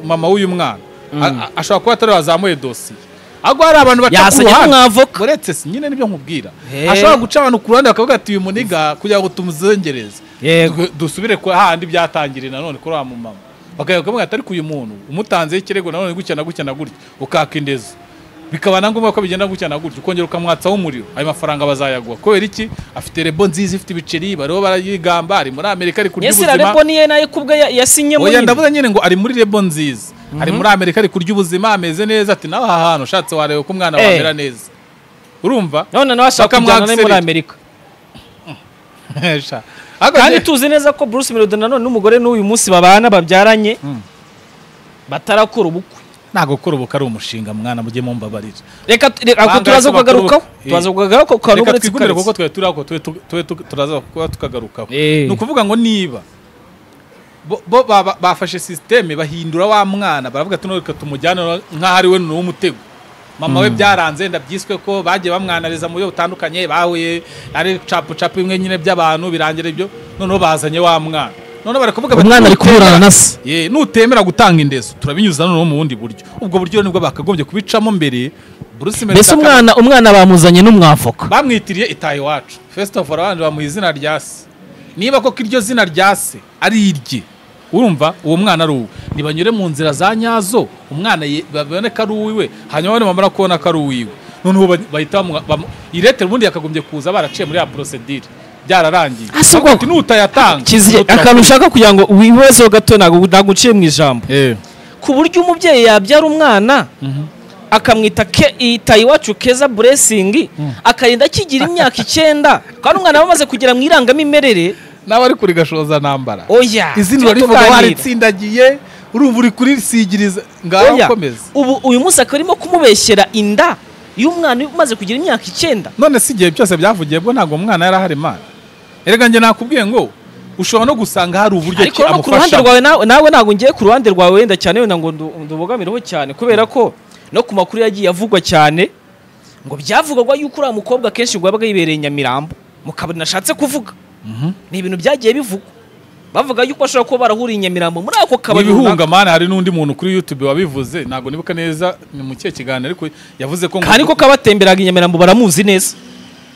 Speaker 2: mama w'uyu mwana A- a- ashobora kuba atari wazamuye dosiye ahubwo hari abantu baca ku
Speaker 1: Yasanye
Speaker 2: ruhande
Speaker 1: nk'umwavoka.
Speaker 2: uretse si nyine nibyo nkubwira
Speaker 1: He.
Speaker 2: ashobora guca abantu ku ruhande bakavuga ati uyu muniga kugira ngo tumuzongereze
Speaker 1: Yego.
Speaker 2: Du- dusubire ku hahandi byatangiriye nanone kuri wa mumama bakajya kuvuga ati ariko uyu muntu umutanzeho ikirego nanone gutya na gutya na gutya ukaka indezo bikaba na ngombwa ko bigenda gutya na gutya ukongera ukamwatsaho umuriro ayo mafaranga bazayaguha kubera iki afite rebo nziza ifite ibiceri bariho barayigamba ari muri amerika ari kurya
Speaker 1: yesi
Speaker 2: ubuzima
Speaker 1: rarebo niye nayo kubwe ya- yasinyemo
Speaker 2: oya
Speaker 1: nyine.
Speaker 2: ndavuze nyine ngo ari muri rebo nziza ari muri amerika ari kurya ubuzima ameze neza ati nawe aha hantu ushatse wareba ko umwana
Speaker 1: Eh.
Speaker 2: wamera neza urumva
Speaker 1: none nawe ashaka kujyana nawe muri
Speaker 2: Bakamwakserera.
Speaker 1: amerika
Speaker 2: Sha. Ariko
Speaker 1: kandi
Speaker 2: njye-
Speaker 1: tuzi neza ko Bruce Melody nanone n'umugore n'uyu munsi babana babyaranye batarakora ubukwe
Speaker 2: ntabwo gukora ubukwe ari umushinga mwana mujye mumbabarira
Speaker 1: reka tu- reka- ako
Speaker 2: Banga
Speaker 1: turaza
Speaker 2: bakora
Speaker 1: kugarukaho
Speaker 2: ubukwe.
Speaker 1: turaza kugarukaho kwa
Speaker 2: reka
Speaker 1: ruburetsi
Speaker 2: twigumire kuko twari turi ako tube tu- tube tu- turaza kuba tukagarukaho
Speaker 1: Eh.
Speaker 2: ni ukuvuga ngo niba bo- bo baba- bafashe sisiteme bahindura wa mwana baravuga ati "No, reka tumujyane no- nk'aho ari we ni uw'umutego mama we byaranze wenda byiswe ko bagiye bamwanariza mu buryo butandukanye bahuye ari capu capu bimwe nyine by'abantu birangira ibyo noneho bazanye wa mwana noneho barakuvuga bati,
Speaker 1: umwana ari kuburana
Speaker 2: "Nutemera-
Speaker 1: na se
Speaker 2: Ye, nutemera gutanga indezo turabinyuza noneho mu bundi buryo ubwo buryo nibwo bakagombye kubicamo mbere Bruce Melody
Speaker 1: mbese
Speaker 2: akaba-
Speaker 1: umwana umwana bamuzanye n'umwavoka
Speaker 2: bamwitiriye itaha iwacu first of all abandi bamuha izina rya se niba koko iryo zina rya se ari irye urumva uwo mwana ari uwe ntibanyure mu nzira za nyazo umwana ye- babone ko ari uwiwe hanyuma nibamara kubona ko ari uwiwe noneho ba- bahita bamu- bamu iretera ubundi yakagombye kuza baraciye muri ya porosedire byararangiye
Speaker 1: Ase ubwo-
Speaker 2: Ati nutayatanga
Speaker 1: kiziye
Speaker 2: nutayatanga."
Speaker 1: akantu ushaka kugira ngo wibezeho gato ntabwo ntabwo uciye mu ijambo
Speaker 2: Eh.
Speaker 1: ku buryo umubyeyi yabyara umwana akamwita ke itaye iwacu keza buresingi akarinda akigira imyaka icyenda kandi umwana aba amaze kugera mu irangamimerere
Speaker 2: nawe ari kuri gashoza ntambara
Speaker 1: oya
Speaker 2: izina
Speaker 1: tujye
Speaker 2: urivuga
Speaker 1: tuganira.
Speaker 2: waritsindagiye urumva uri kurisigiriza ngaho
Speaker 1: Oya,
Speaker 2: ukomeza
Speaker 1: ubu uyu munsi akaba arimo kumubeshyera inda y'umwana umaze kugira imyaka icyenda
Speaker 2: none si igihe byose byavugiye bwo ntabwo umwana yari ahari imana erega njye nakubwiye ngo ushobora no gusanga hari uburyo
Speaker 1: ariko
Speaker 2: ki
Speaker 1: no ku ruhande
Speaker 2: amufasha
Speaker 1: rwawe nawe nawe ntabwo ngiye ku ruhande rwawe wenda cyane wenda ngo ndu- ndubogamireho cyane kubera ko no ku makuru yagiye avugwa cyane ngo byavugwaga yuko uriya mukobwa akenshi ngo yabaga yibereye i Nyamirambo mu kabari nashatse kuvuga ni ibintu byagiye bivugwa bavuga yuko ashobora kuba barahuriye i Nyamirambo muri ako kabari
Speaker 2: ibihunga
Speaker 1: runaka.
Speaker 2: mana hari n'undi muntu kuri youtube wabivuze ntabwo nibuka neza ni mu kihe kiganiro ariko yavuze ko ngo-
Speaker 1: kandi ko kabatemberaga i Nyamirambo baramuzi neza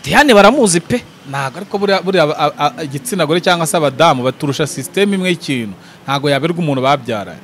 Speaker 1: Diane baramuzi pe
Speaker 2: ntabwo ariko buriya buriya a- a- igitsina gore cyangwa se abadamu baturusha sisiteme imwe y'ikintu ntabwo yaberwa umuntu babyaranye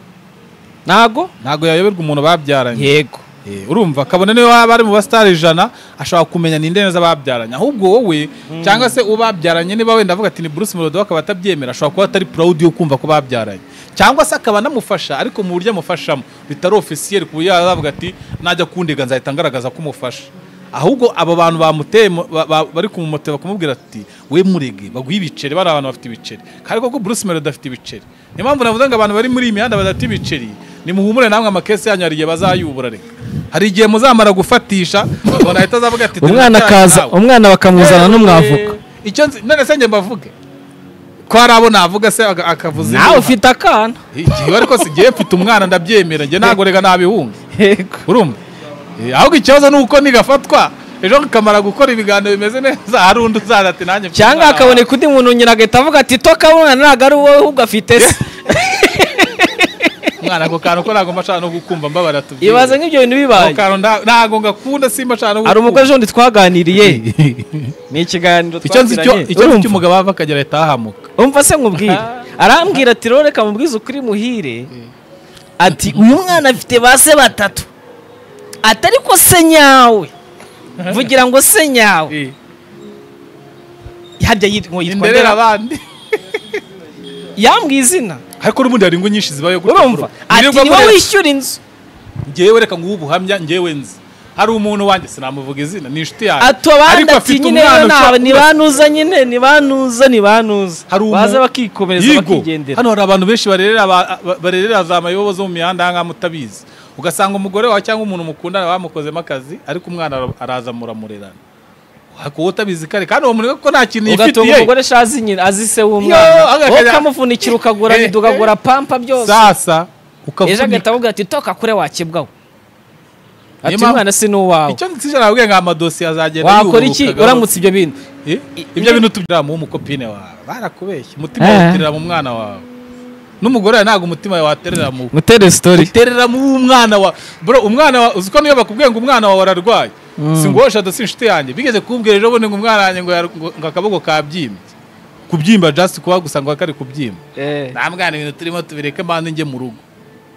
Speaker 1: ntago
Speaker 2: ntabwo yayoberwa umuntu babyaranye
Speaker 1: yego
Speaker 2: Eh, urumva kabone niyo waba ari mu basitari ijana ashobora kumenya ninde neza babyaranye ahubwo wowe cyangwa se ubabyaranye niba wenda avuga ati ni Bruce Melody akaba atabyemera ashobora kuba atari proud yo kumva ko babyaranye cyangwa se akaba anamufasha ariko mu buryo amufashamo bitari officiel ku buryo yazavuga ati najya kundega nzahita ngaragaza ko umufasha ahubwo abo bantu bamuteye mu- ba- ba- bari kumumotera kumubwira ati we murege baguhe ibiceri bari abantu bafite ibiceri kandi koko Bruce Melody afite ibiceri niyo mpamvu navuze ngo abantu bari muri iyi mihanda badafite ibiceri nimuhumure namwe amakesi yanyu hari igihe bazayubura reka hari igihe muzamara gufatisha umuntu ahita azavuga ati
Speaker 1: umwana akaza umwana bakamuzana n'umwavuka
Speaker 2: Eh, icyo nzi none se njye mbavuge ko hari abo navuga se aga- akavuza
Speaker 1: nawe
Speaker 2: izina.
Speaker 1: ufite akana
Speaker 2: igihe ariko si igihe mfite umwana ndabyemera njye ntabwo reka nabihunga
Speaker 1: yego
Speaker 2: urumva Eh, ahubwo ikibazo ni uko nigafatwa ejo nkamara gukora ibiganiro bimeze neza hari undi uzaza ati nanjye mfite
Speaker 1: cyangwa
Speaker 2: umwana
Speaker 1: hakaboneka undi muntu nyina agahita avuga ati toka mwana ntabwo ari wowe ahubwo afite se
Speaker 2: umwana ako kantu ko ntabwo mbashaka no gukumva mbabara tubyibuhe
Speaker 1: ibaze nk'ibyo bintu bibaye
Speaker 2: ako kantu nta- ntabwo ngakunda simba ashaka no
Speaker 1: hari
Speaker 2: gukumva.
Speaker 1: umukozi wundi twaganiriye ni ikiganiro
Speaker 2: icyo nzi cyo
Speaker 1: twagiranye
Speaker 2: icyo nzi
Speaker 1: Urumva?
Speaker 2: cy'umugabo ava akagera ahita ahahamuka
Speaker 1: umva se nkubwire arambwira ati rero reka mubwize ukuri muhire ati uyu mwana afite ba se batatu ati ariko se nyawe mvugira ngo se nyawe
Speaker 2: Eh,
Speaker 1: harya yitwa ngo yitwa
Speaker 2: inderera
Speaker 1: ndera
Speaker 2: abandi
Speaker 1: yambwiye izina
Speaker 2: ariko n'ubundi hari ingo nyinshi zibayo
Speaker 1: urumva ati niwe wishyura inzu
Speaker 2: ngewe reka nguhe ubuhamya ngewe nzi hari umuntu wanjye sinamuvuga izina ni inshuti yanjye
Speaker 1: ati abandi
Speaker 2: Ariko
Speaker 1: ati
Speaker 2: afite
Speaker 1: nyine
Speaker 2: umwana
Speaker 1: nawe
Speaker 2: ushobora kuba-
Speaker 1: ntibanuza nyine ntibanuza ntibanuza
Speaker 2: Hari umu-
Speaker 1: baza bakikomereza
Speaker 2: Yigo.
Speaker 1: bakigendera
Speaker 2: hano hari abantu benshi barerera ba- ba- barerera za mayobo zo mu mihanda ahangaha mutabizi ugasanga umugore wawe cyangwa umuntu mukundana bamukozemo akazi ariko umwana ara- araza muramurerana kuba utabizi kare kandi uwo muntu ko nta kintu
Speaker 1: ugatunga
Speaker 2: yifitiye
Speaker 1: umugore azi nyine azi se
Speaker 2: Yo,
Speaker 1: w'umwana
Speaker 2: agakajya-
Speaker 1: wowe ukamuvunikira ukagura
Speaker 2: Eh, eh.
Speaker 1: ukagura pampa byose
Speaker 2: sasa
Speaker 1: ejo
Speaker 2: ukavunika
Speaker 1: agahita avuga ati toka kure wakebwaho
Speaker 2: Niyo
Speaker 1: ati
Speaker 2: mpamvu-
Speaker 1: umwana si n'uwawe
Speaker 2: icyo ngisijana abwiye ngo amadosiye azagenda
Speaker 1: wakora iki
Speaker 2: yuburuka
Speaker 1: uramutse ibyo bintu
Speaker 2: Eh?
Speaker 1: I-
Speaker 2: ibyo
Speaker 1: ibyo-
Speaker 2: bintu tubyira mu mukopine wawe barakubeshya umutima
Speaker 1: Eh.
Speaker 2: waterera mu mwana wawe n'umugore wawe ntabwo umutima wawe waterera mu
Speaker 1: ngutere sitori
Speaker 2: uterera mu mwana wawe bro umwana wawe uzi ko niyo bakubwiye ngo umwana wawe ararwaye si ngo wowe si inshuti yanjye bigeze kumbwira ejo bundi ngo umwana wanjye ngo yar- ngo ngo akaboko kabyimbye kubyimba just kuba gusa ngo kari kubyimba nta mwana ibintu turimo tubireke mpande njye mu rugo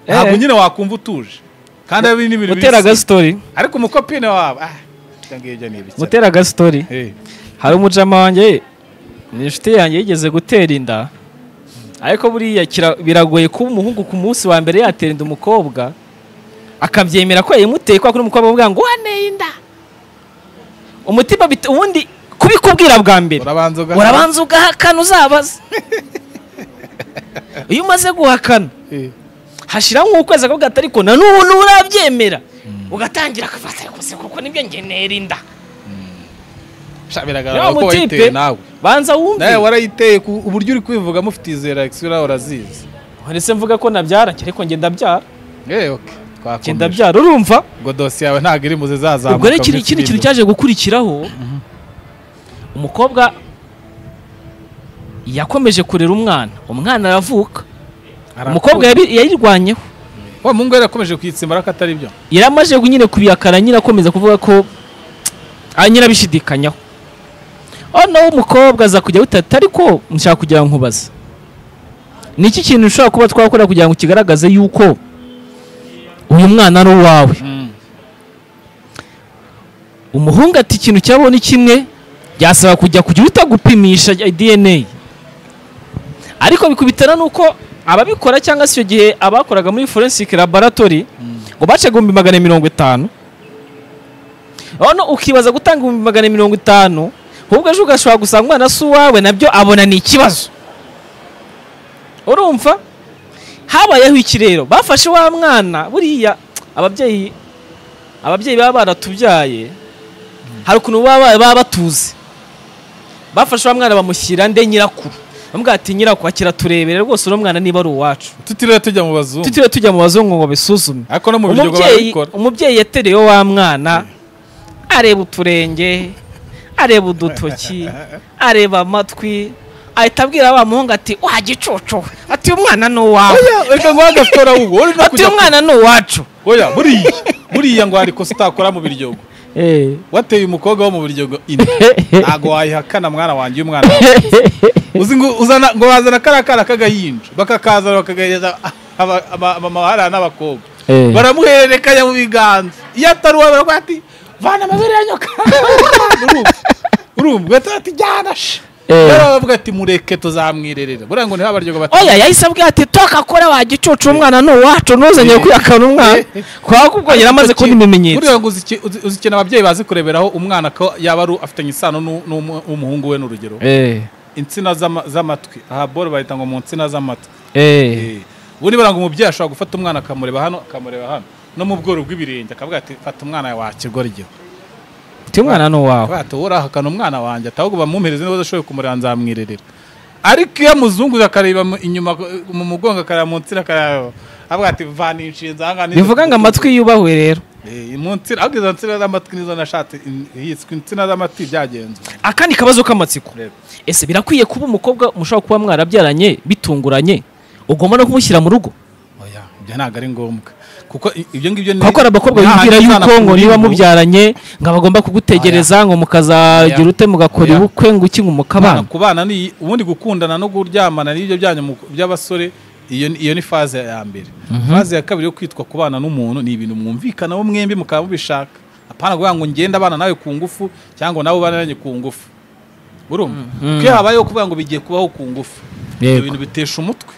Speaker 2: ntabwo
Speaker 1: Eh.
Speaker 2: nyine wakumva utuje kandi ari n'ibintu
Speaker 1: mutera
Speaker 2: bibisi.
Speaker 1: agasitori
Speaker 2: ariko umukopine wawe ah ibyo ngibyo ni ibiki
Speaker 1: mutera agasitori
Speaker 2: Eh.
Speaker 1: hari umujama wanjye ni inshuti yanjye yigeze gutera inda ariko buriya kira- biragoye kuba umuhungu ku munsi wa mbere yatera inda umukobwa akabyemera ko yayimuteye kubera ko n'umukobwa avuga ngo waneye inda umutima bit- ubundi kubikubwira bwa mbere
Speaker 2: urabanza ugahaza.
Speaker 1: urabanza ugahakana uzabaza iyo umaze guhakana
Speaker 2: Eh.
Speaker 1: hashiraho nk'ukwezi akavuga ati ariko na n'ubu nturabyemera ugatangira akafata ariko se kuko nibyo nge ntera inda
Speaker 2: Sha,
Speaker 1: Ya
Speaker 2: biragaragara ko
Speaker 1: mutipe.
Speaker 2: wayiteye nawe
Speaker 1: banza
Speaker 2: nawe
Speaker 1: wumve
Speaker 2: warayiteye ku uburyo uri kwivugamo ufite izo reaction nawe urazizi
Speaker 1: ndetse mvuga ko nabyara njye ariko ngenda ndabyara
Speaker 2: eh okay
Speaker 1: Njye
Speaker 2: twakomeje
Speaker 1: ndabyara urumva
Speaker 2: ngo dosiye yawe ntabwo iri muze zazamuka
Speaker 1: ubwo rero
Speaker 2: muri
Speaker 1: ikindi ikindi kintu
Speaker 2: Fidido.
Speaker 1: cyaje gukurikiraho umukobwa yakomeje kurera umwana umwana aravuka umukobwa yabi- yayirwanyeho
Speaker 2: wa mungu yari yakomeje kuyitsimba ariko atari byo
Speaker 1: yari amaze nyine kubihakana nyine akomeza kuvuga ko ah, nyine abishidikanyaho noneho umukobwa aza kujya awutata ariko nshaka kugira ngo nkubaze ni iki kintu ushobora kuba twakora kugira ngo kigaragaze yuko uyu mwana ari uwawe umuhungu ati ikintu cyabo ni kimwe byasaba kujya kugira utagupimisha DNA ariko bikubitana n'uko ababikora cyangwa se icyo gihe abakoraga muri forensic laboratory ngo bace igihumbi magana mirongo itanu noneho ukibaza gutanga ibihumbi magana mirongo itanu ahubwo ejo ugashobora gusanga umwana si uwawe nabyo abona ni ikibazo urumva habayeho iki rero bafashe wa mwana buriya ababyeyi ababyeyi baba baratubyaye hari ukuntu baba baba batuzi bafashe wa mwana bamushyira nde nyirakuru bamubwira ati nyirakuru akira turebere rwose uno mwana niba ari uwacu
Speaker 2: tutiriwe tujya mu bazungu
Speaker 1: tutiriwe tujya mu bazungu ngo bisuzume
Speaker 2: ariko no mu biryogo
Speaker 1: umubyeyi
Speaker 2: barabikora
Speaker 1: umubyeyi yaterewe wa mwana areba uturenge areba udutoki areba amatwi ahita abwira wa muhungu ati wa gicucu we ati uyu mwana ni uwawe
Speaker 2: oya reka ngo hagatora ubwo uri no
Speaker 1: ati
Speaker 2: kujya
Speaker 1: uyu mwana ni uwacu
Speaker 2: oya buriya buriya ngo hari ikosa utakora mu biryogo
Speaker 1: Eh.
Speaker 2: wateye umukobwa wo mu biryogo ine ntabwo wayihakana mwana wanjye uyu mwana wanjye. uzi ngo uzana ngo bazana kariya kana k'agahinja bakakazana bakagahereza abamahara n'abakobwa
Speaker 1: Eh.
Speaker 2: baramuhererekanya mu biganza iyo atari uwawe baravuga ati vana amabere ya nyoka urumva urumva ugahita ati jyana she
Speaker 1: Eh.
Speaker 2: rero baravuga ati mureke tuzamwirerera buriya ngo niho abaryogo bati
Speaker 1: oya yahise abwira ati toka kora wa gicucu umwana ni uwacu ntuzanye
Speaker 2: Eh.
Speaker 1: kwihakana umwana
Speaker 2: Eh.
Speaker 1: kwa kuko yari amaze kubona ibimenyetso
Speaker 2: buriya ngo uziki- uzi- uzikina ababyeyi bazi kureberaho umwana ko yaba ari afitanye isano n'u- n'umu- n'umuhungu we n'urugero
Speaker 1: eh
Speaker 2: insina z'ama- z'amatwi aha boro bahita ngo mu nsina z'amatwi
Speaker 1: eh
Speaker 2: ubundi baranga umubyeyi ashobora gufata umwana akamureba hano akamureba hano no mu bworo bw'ibirenge akavuga ati fata umwana wa kigoryo
Speaker 1: ti umwana ni uwawe
Speaker 2: akavuga ati wowe urahakana umwana wanjye ahubwo bamumpereze niba udashoboye kumureba nzamwirerera ariko iyo amuzunguza akareba mu- inyuma mu mugongo akareba mu nsina akareba avuga ati vana inshinzi aha ngaha ni-
Speaker 1: bivuga ngo amatwi yubahwe rero
Speaker 2: Eh, mu nsina ahubwo izo nsina z'amatwi nizo nashatse in- yiswe insina z'amatwi byagenze
Speaker 1: akandi kabazo k'amatsiko ese birakwiye kuba umukobwa mushobora kuba mwarabyaranye bitunguranye ugomba no kumushyira mu rugo
Speaker 2: oya ibyo ntabwo ari ngombwa kuko i- ibyo ngibyo ni
Speaker 1: kuko hari abakobwa bibwira yuko ngo niba mubyaranye ngo bagomba kugutegereza ngo mukazagira ute mugakora
Speaker 2: Oya.
Speaker 1: ubukwe ngo iki ngo
Speaker 2: kubana
Speaker 1: mukabana
Speaker 2: kubana ni ubundi gukundana no kuryamana n'ibyo byanyu mu- by'abasore iyo ni- iyo ni faze ya mbere faze ya kabiri yo kwitwa kubana n'umuntu ni ibintu mwumvikanaho mwembi mukaba mubishaka apana kuvuga ngo ngende abana nawe ku ngufu cyangwa nawe ubanaranye ku ngufu urumva
Speaker 1: Mhm.
Speaker 2: kuko iyo habayeho kuvuga ngo bigiye kubaho ku ngufu ibyo
Speaker 1: Yego.
Speaker 2: bintu bitesha umutwe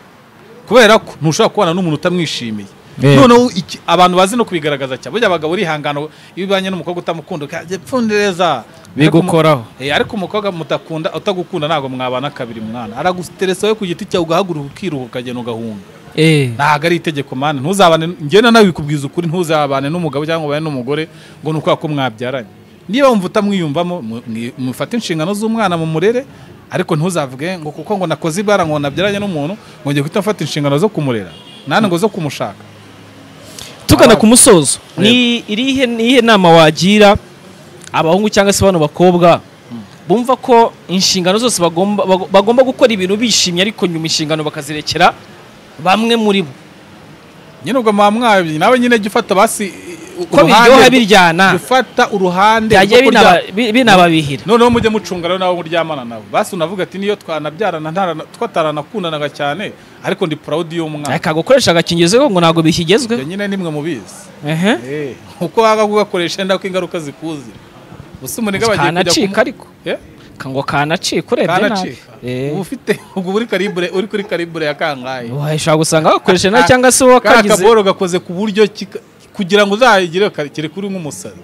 Speaker 2: kubera ko ntushobora kubana n'umuntu utamwishimiye
Speaker 1: Yego.
Speaker 2: noneho iki- abantu bazi no kubigaragaza cyane burya abagabo urihangana iyo ubanye n'umukobwa utamukunda ukajya pfundereza
Speaker 1: Bigukoraho.
Speaker 2: Eh, ariko umukobwa mutakunda utagukunda ntabwo mwabana kabiri mwana araguteresa wowe ku giti cyawe ugahaguruka ukiruhuka ukagenda ugahunga
Speaker 1: eh
Speaker 2: ntabwo ari itegeko mwana ntuzabane ngenda nawe bikubwiza ukuri ntuzabane n'umugabo cyangwa ubane n'umugore ngo ni ukubera ko mwabyaranye niba wumva utamwiyumvamo mu- mwi- mufate inshingano z'umwana mu murere ariko ntuzavuge ngo kuko ngo nakoze ibara ngo nabyaranye n'umuntu ngo ngiye guhita mfata inshingano zo kumurera nani ngo zo kumushaka
Speaker 1: tugana
Speaker 2: Abana.
Speaker 1: ku musozo ni irihe nihe nama wagira abahungu cyangwa se bano bakobwa bumva ko inshingano zose bagomba bago- bagomba gukora ibintu bishimye ariko nyuma inshingano bakazirekera bamwe muri bo
Speaker 2: nyine ubwo muba mwabyi nawe nyine jya ufata basi
Speaker 1: ko biryoha biryana
Speaker 2: jya ufata uruhande
Speaker 1: byagiye
Speaker 2: rwo kurya-
Speaker 1: binaba- bi- binababihira
Speaker 2: noneho mujye mucunga rero n'abo muryamana nabo basi unavuga ati niyo twanabyarana ntarana- twataranakundanaga cyane ariko ndi proud y'umwana
Speaker 1: reka gukoresha agakingirizo ngo ntabwo
Speaker 2: ibyo
Speaker 1: bikigezweho
Speaker 2: nyine nimwe mubizi
Speaker 1: ehe
Speaker 2: Eh, uko waga kugakoresha nda ko ingaruka zikuzi gusa umuniga bagiye kujya
Speaker 1: kanacika ariko
Speaker 2: Eh?
Speaker 1: Ka- ngo kanacika urebye nabi
Speaker 2: kanacika
Speaker 1: Eh.
Speaker 2: uba ufite ubwo uri karibure uri kuri karibure ya kangahe
Speaker 1: washobora gusanga wakoresheje nabi cyangwa se wowe
Speaker 2: ka
Speaker 1: kagize
Speaker 2: kaboro gakoze ku buryo kika- kugira ngo uzayigire kare kuri nk'umusazi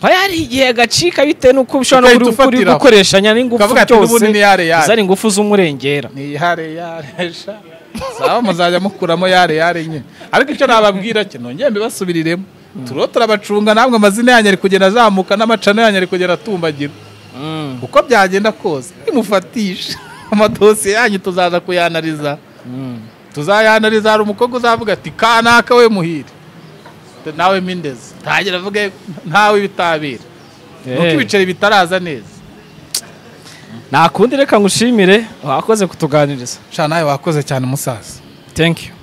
Speaker 1: haba hari igihe gacika bitewe n'uko ushobora no
Speaker 2: Ugahita
Speaker 1: kuri- kuri
Speaker 2: ufatiraho.
Speaker 1: gukoreshanya n'ingufu
Speaker 2: Ukavuga ati,
Speaker 1: byose
Speaker 2: n'ubundi ni yare yare.
Speaker 1: zari ingufu z'umurengera
Speaker 2: ni yare yare sha saba muzajya mukuramo yare yare nyine ariko icyo nababwira cyo nongeye mbibasubiriremo turiho turabacunga namwe amazina yanyu ari kugenda azamuka n'amacano yanyu ari kugenda atumbagira uko byagenda kose nimufatisha amadosiye yanyu tuzaza kuyanariza tuzayanariza hari umukobwa uzavuga ati kanaka we muhire nawe mindezi ntagira avuge ntawe ibitabira nuko ibiceri bitaraza neza
Speaker 1: nta kundi reka ngushimire wakoze kutuganiriza
Speaker 2: sha nawe wakoze cyane umusaza
Speaker 1: thank you